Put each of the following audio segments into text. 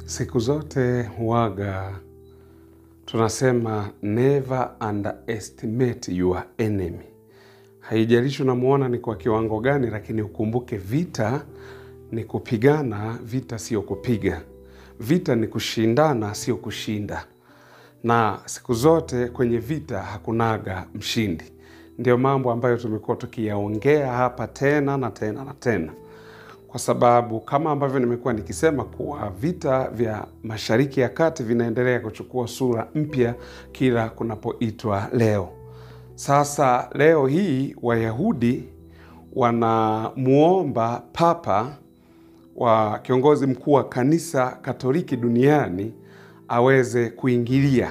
Siku zote huwaga tunasema never underestimate your enemy. Haijalishi unamuona ni kwa kiwango gani, lakini ukumbuke vita ni kupigana, vita sio kupiga. Vita ni kushindana, sio kushinda. Na siku zote kwenye vita hakunaga mshindi. Ndio mambo ambayo tumekuwa tukiyaongea hapa tena na tena na tena kwa sababu kama ambavyo nimekuwa nikisema kuwa vita vya Mashariki ya Kati vinaendelea kuchukua sura mpya kila kunapoitwa leo. Sasa leo hii Wayahudi wanamuomba Papa wa kiongozi mkuu wa kanisa Katoliki duniani aweze kuingilia.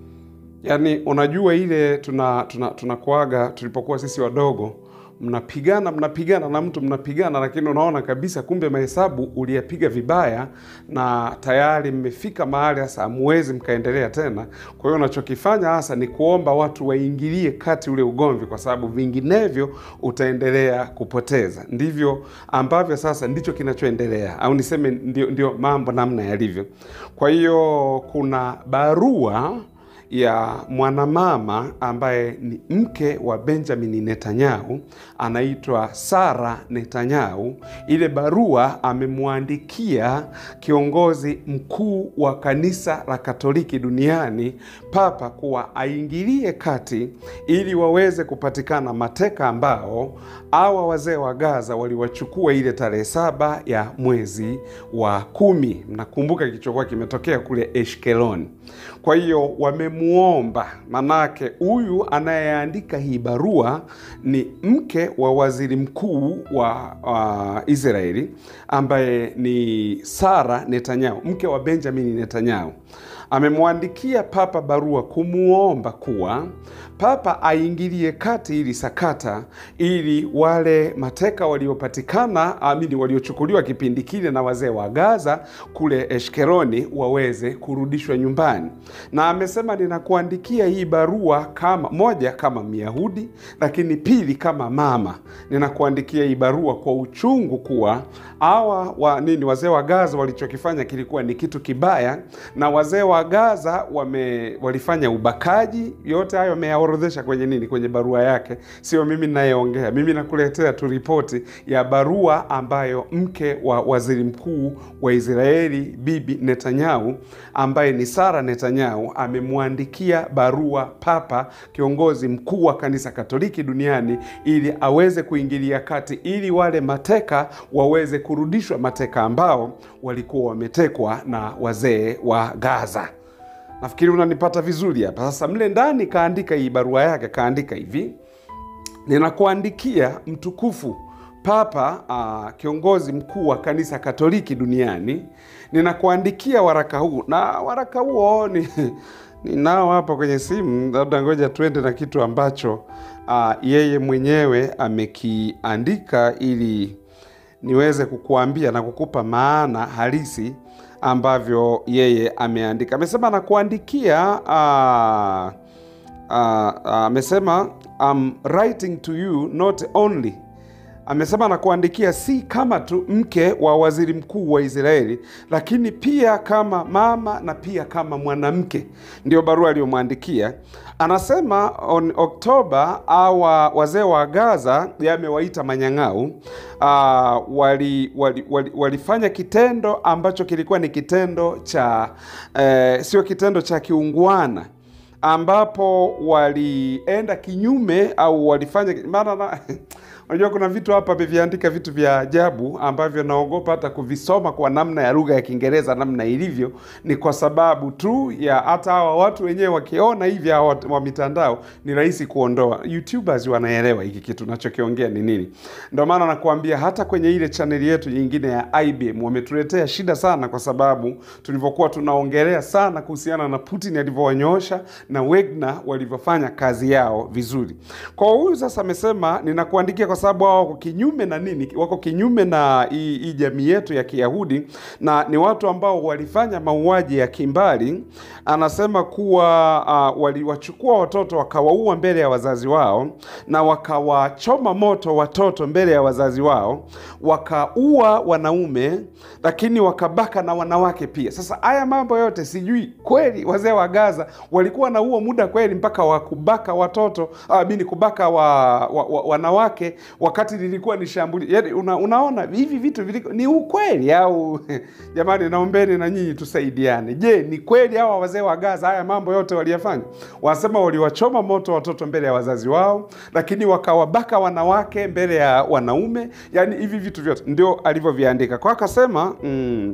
Yaani, unajua ile tuna tunakuaga tuna tulipokuwa sisi wadogo mnapigana mnapigana na mtu mnapigana, lakini unaona kabisa kumbe mahesabu uliyapiga vibaya, na tayari mmefika mahali hasa hamuwezi mkaendelea tena. Kwa hiyo unachokifanya hasa ni kuomba watu waingilie kati ule ugomvi, kwa sababu vinginevyo utaendelea kupoteza. Ndivyo ambavyo sasa ndicho kinachoendelea, au niseme ndio, ndio mambo namna yalivyo. Kwa hiyo kuna barua ya mwanamama ambaye ni mke wa Benjamin Netanyahu, anaitwa Sara Netanyahu. Ile barua amemwandikia kiongozi mkuu wa kanisa la Katoliki duniani, Papa, kuwa aingilie kati ili waweze kupatikana mateka ambao hawa wazee wa Gaza waliwachukua ile tarehe saba ya mwezi wa kumi. Mnakumbuka kilichokuwa kimetokea kule Eshkeloni. Kwa hiyo wamemuomba, manake huyu anayeandika hii barua ni mke wa waziri mkuu wa uh, Israeli ambaye ni Sara Netanyahu, mke wa Benjamin Netanyahu. Amemwandikia Papa barua kumuomba kuwa Papa aingilie kati ili sakata, ili wale mateka waliopatikana, amini, waliochukuliwa kipindi kile na wazee wa Gaza kule Eshkeroni waweze kurudishwa nyumbani. Na amesema ninakuandikia hii barua kama moja, kama Myahudi, lakini pili, kama mama, ninakuandikia hii barua kwa uchungu kuwa hawa wa nini, wazee wa Gaza walichokifanya kilikuwa ni kitu kibaya, na wazee wa Gaza wame, walifanya ubakaji. Yote hayo ameyaorodhesha kwenye nini, kwenye barua yake. Sio mimi ninayeongea, mimi nakuletea tu ripoti ya barua ambayo mke wa waziri mkuu wa Israeli Bibi Netanyahu ambaye ni Sara Netanyahu amemwandikia barua Papa, kiongozi mkuu wa kanisa Katoliki duniani, ili aweze kuingilia kati ili wale mateka waweze kurudishwa, mateka ambao walikuwa wametekwa na wazee wa Gaza. Nafikiri unanipata vizuri hapa sasa. Mle ndani kaandika hii barua yake, kaandika hivi: ninakuandikia mtukufu Papa, uh, kiongozi mkuu wa kanisa Katoliki duniani, ninakuandikia waraka huu, na waraka huo ni ninao hapa kwenye simu. Labda ngoja tuende na kitu ambacho uh, yeye mwenyewe amekiandika ili niweze kukuambia na kukupa maana halisi ambavyo yeye ameandika. Amesema nakuandikia, amesema uh, uh, uh, I'm writing to you not only amesema nakuandikia si kama tu mke wa waziri mkuu wa Israeli, lakini pia kama mama na pia kama mwanamke. Ndio barua aliyomwandikia. Anasema on Oktoba awa wazee wa Gaza yamewaita manyang'au, uh, wali, wali, wali, walifanya kitendo ambacho kilikuwa ni kitendo cha eh, sio kitendo cha kiungwana ambapo walienda kinyume au walifanya maana Unajua kuna vitu hapa viviandika vitu vya ajabu ambavyo naogopa hata kuvisoma kwa namna ya lugha ya Kiingereza namna ilivyo. Ni kwa sababu tu ya hata hawa watu wenyewe wakiona hivi hawa wa mitandao ni rahisi kuondoa. YouTubers wanaelewa hiki kitu nachokiongea ni nini. Ndio maana nakuambia hata kwenye ile chaneli yetu nyingine ya IBM wametuletea shida sana, kwa sababu tulivyokuwa tunaongelea sana kuhusiana na Putin alivyowanyoosha na Wagner walivyofanya kazi yao vizuri. Kwa huyu sasa amesema ninakuandikia kwa kwa sababu hao wako kinyume na nini? Wako kinyume na hii hii jamii yetu ya Kiyahudi, na ni watu ambao walifanya mauaji ya kimbali. Anasema kuwa uh, waliwachukua watoto wakawaua mbele ya wazazi wao, na wakawachoma moto watoto mbele ya wazazi wao, wakaua wanaume, lakini wakabaka na wanawake pia. Sasa haya mambo yote sijui kweli wazee wa Gaza walikuwa na huo muda kweli mpaka wa kubaka watoto ah, bini kubaka wa, wa, wa, wanawake wakati lilikuwa ni shambuli. Yani una, unaona hivi vitu viliko, ni ukweli au jamani, naombeni na nyinyi tusaidiane. Je, ni kweli hawa wazee wa Gaza haya mambo yote waliyafanya? Wanasema waliwachoma moto watoto mbele ya wazazi wao, lakini wakawabaka wanawake mbele ya wanaume. Yani hivi vitu vyote ndio alivyoviandika kwa akasema mm,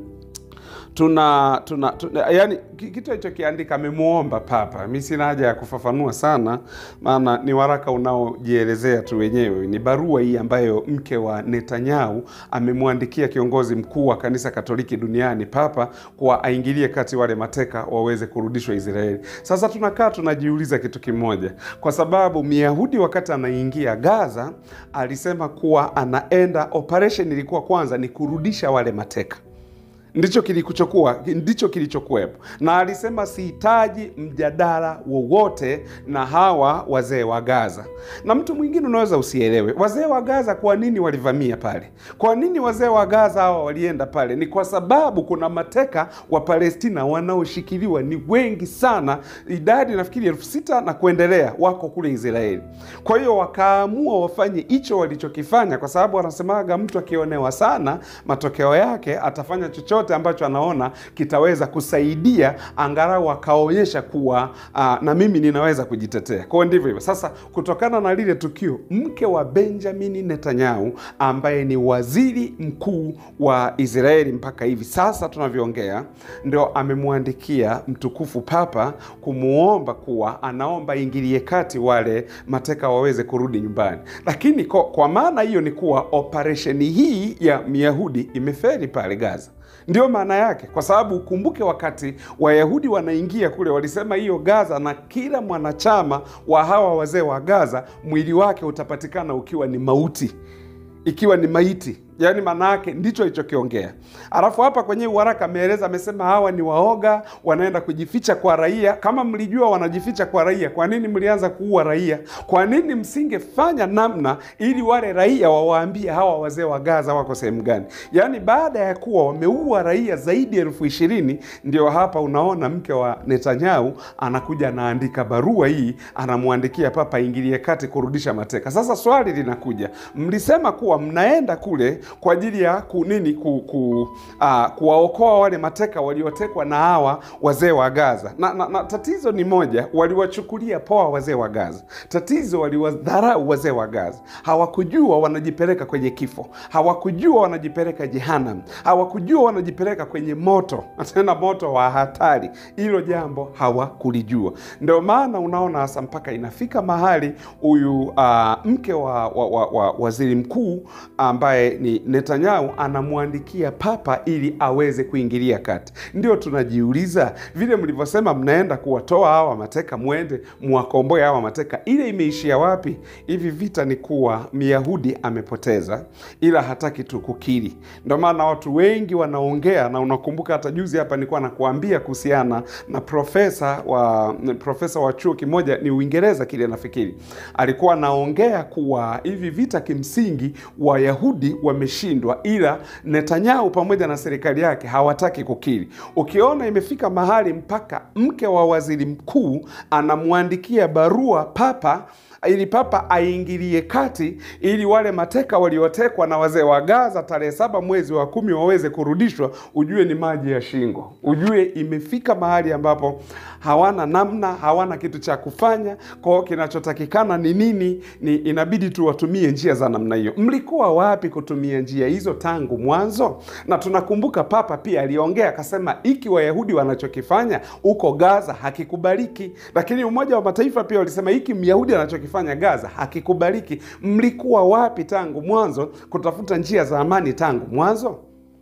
tuna, tuna, tuna yani kitu alichokiandika amemuomba Papa. Mi sina haja ya kufafanua sana, maana ni waraka unaojielezea tu wenyewe. Ni barua hii ambayo mke wa Netanyahu amemwandikia kiongozi mkuu wa kanisa Katoliki duniani Papa, kwa aingilie kati wale mateka waweze kurudishwa Israeli. Sasa tunakaa tunajiuliza kitu kimoja, kwa sababu Myahudi wakati anaingia Gaza alisema kuwa anaenda, operation ilikuwa kwanza ni kurudisha wale mateka ndicho kilichokuwa ndicho kilichokuwepo, na alisema sihitaji mjadala wowote na hawa wazee wa Gaza. Na mtu mwingine unaweza usielewe wazee wa Gaza kwa nini walivamia pale. Kwa nini wazee wa Gaza hawa walienda pale? Ni kwa sababu kuna mateka wa Palestina wanaoshikiliwa ni wengi sana, idadi nafikiri elfu sita na kuendelea wako kule Israeli. Kwa hiyo wakaamua wafanye hicho walichokifanya, kwa sababu wanasemaga mtu akionewa sana, matokeo yake atafanya chochote ambacho anaona kitaweza kusaidia angalau akaonyesha kuwa uh, na mimi ninaweza kujitetea. Kwa hiyo ndivyo hivyo. Sasa kutokana na lile tukio, mke wa Benjamin Netanyahu ambaye ni waziri mkuu wa Israeli mpaka hivi sasa tunavyoongea, ndio amemwandikia mtukufu Papa kumwomba kuwa anaomba ingilie kati wale mateka waweze kurudi nyumbani, lakini kwa, kwa maana hiyo ni kuwa operesheni hii ya Myahudi imeferi pale Gaza. Ndio maana yake, kwa sababu ukumbuke, wakati Wayahudi wanaingia kule, walisema hiyo Gaza, na kila mwanachama wa hawa wazee wa Gaza mwili wake utapatikana ukiwa ni mauti, ikiwa ni maiti yaani maana yake ndicho alichokiongea. Alafu hapa kwenye uharaka ameeleza, amesema hawa ni waoga, wanaenda kujificha kwa raia. Kama mlijua wanajificha kwa raia, kwa nini mlianza kuua raia? Kwa nini msingefanya namna ili wale raia wawaambie hawa wazee wa Gaza wako sehemu gani? Yaani baada ya kuwa wameua raia zaidi ya elfu ishirini ndio hapa unaona mke wa Netanyahu anakuja anaandika barua hii, anamwandikia Papa ingilie kati kurudisha mateka. Sasa swali linakuja, mlisema kuwa mnaenda kule kwa ajili ya ku, nini ku, ku, uh, kuwaokoa wale mateka waliotekwa na hawa wazee wa Gaza na, na, na tatizo ni moja, waliwachukulia poa wazee wa Gaza. Tatizo waliwadharau wazee wa Gaza, hawakujua wanajipeleka kwenye kifo, hawakujua wanajipeleka jehanamu, hawakujua wanajipeleka kwenye moto, tena moto wa hatari. Hilo jambo hawakulijua. Ndio maana unaona hasa mpaka inafika mahali huyu uh, mke wa, wa, wa, wa waziri mkuu ambaye ni Netanyahu anamwandikia Papa ili aweze kuingilia kati. Ndio tunajiuliza vile mlivyosema mnaenda kuwatoa hawa mateka, mwende mwakomboe hawa mateka, ile imeishia wapi? Hivi vita ni kuwa Myahudi amepoteza, ila hataki tu kukiri. Ndio maana watu wengi wanaongea, na unakumbuka hata juzi hapa nilikuwa nakuambia kuhusiana na profesa wa profesa wa chuo kimoja ni Uingereza kile, nafikiri alikuwa anaongea kuwa hivi vita kimsingi Wayahudi wameshindwa, ila Netanyahu pamoja na serikali yake hawataki kukiri. Ukiona imefika mahali mpaka mke wa waziri mkuu anamwandikia barua Papa ili Papa aingilie kati ili wale mateka waliotekwa na wazee wa Gaza tarehe saba mwezi wa kumi waweze kurudishwa, ujue ni maji ya shingo, ujue imefika mahali ambapo hawana namna, hawana kitu cha kufanya. Kwao kinachotakikana ni nini? Ni inabidi tu watumie njia za namna hiyo. Mlikuwa wapi kutumia njia hizo tangu mwanzo? Na tunakumbuka Papa pia aliongea akasema, iki Wayahudi wanachokifanya huko Gaza hakikubaliki, lakini Umoja wa Mataifa pia walisema hiki Myahudi anachokifanya fanya Gaza hakikubaliki. Mlikuwa wapi tangu mwanzo kutafuta njia za amani tangu mwanzo?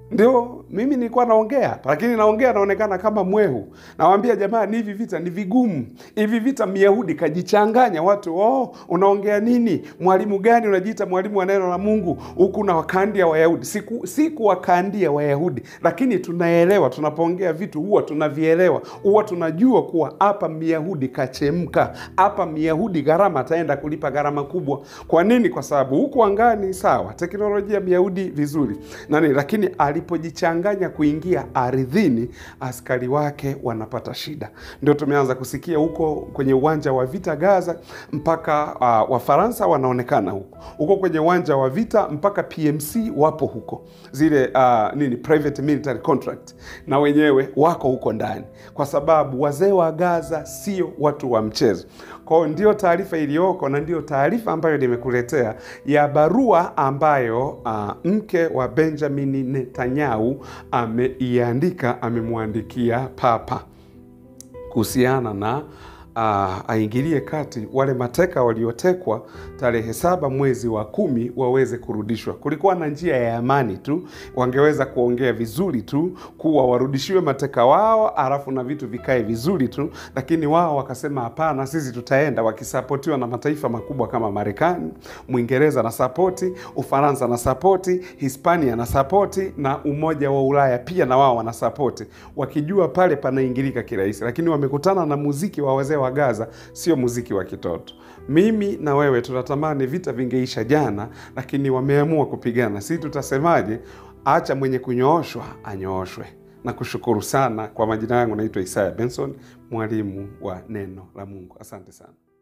ndio mimi nilikuwa naongea hapa, lakini naongea naonekana kama mwehu. Nawaambia jamani, hivi vita ni vigumu, hivi vita Myahudi kajichanganya watu. Oh, unaongea nini? Mwalimu gani unajiita mwalimu wa neno la Mungu huku na wakandia Wayahudi? Siku siku wakandia Wayahudi, lakini tunaelewa, tunapoongea vitu huwa tunavielewa, huwa tunajua kuwa hapa Myahudi kachemka, hapa Myahudi gharama ataenda kulipa gharama kubwa. Kwa nini? Kwa sababu huku angani, sawa, teknolojia Myahudi vizuri nani, lakini alipojichanganya kuingia ardhini, askari wake wanapata shida. Ndio tumeanza kusikia huko kwenye uwanja wa vita Gaza, mpaka uh, Wafaransa wanaonekana huko huko kwenye uwanja wa vita, mpaka PMC wapo huko, zile uh, nini private military contract, na wenyewe wako huko ndani, kwa sababu wazee wa Gaza sio watu wa mchezo. Kwa hiyo ndio taarifa iliyoko na ndio taarifa ambayo nimekuletea ya barua ambayo uh, mke wa Benjamin Netanyahu ameiandika, amemwandikia Papa kuhusiana na uh, aingilie kati wale mateka waliotekwa tarehe saba mwezi wa kumi waweze kurudishwa. Kulikuwa na njia ya amani tu, wangeweza kuongea vizuri tu kuwa warudishiwe mateka wao, alafu na vitu vikae vizuri tu, lakini wao wakasema hapana, sisi tutaenda, wakisapotiwa na mataifa makubwa kama Marekani, Mwingereza na sapoti, Ufaransa na sapoti, Hispania na sapoti, na Umoja wa Ulaya pia na wao wanasapoti, wakijua pale panaingilika kirahisi, lakini wamekutana na muziki wa wazee wa Gaza, sio muziki wa kitoto. Mimi na wewe tunatamani vita vingeisha jana, lakini wameamua kupigana. Si tutasemaje? Acha mwenye kunyooshwa anyooshwe. Na kushukuru sana. Kwa majina yangu naitwa Isaya Benson, mwalimu wa neno la Mungu. Asante sana.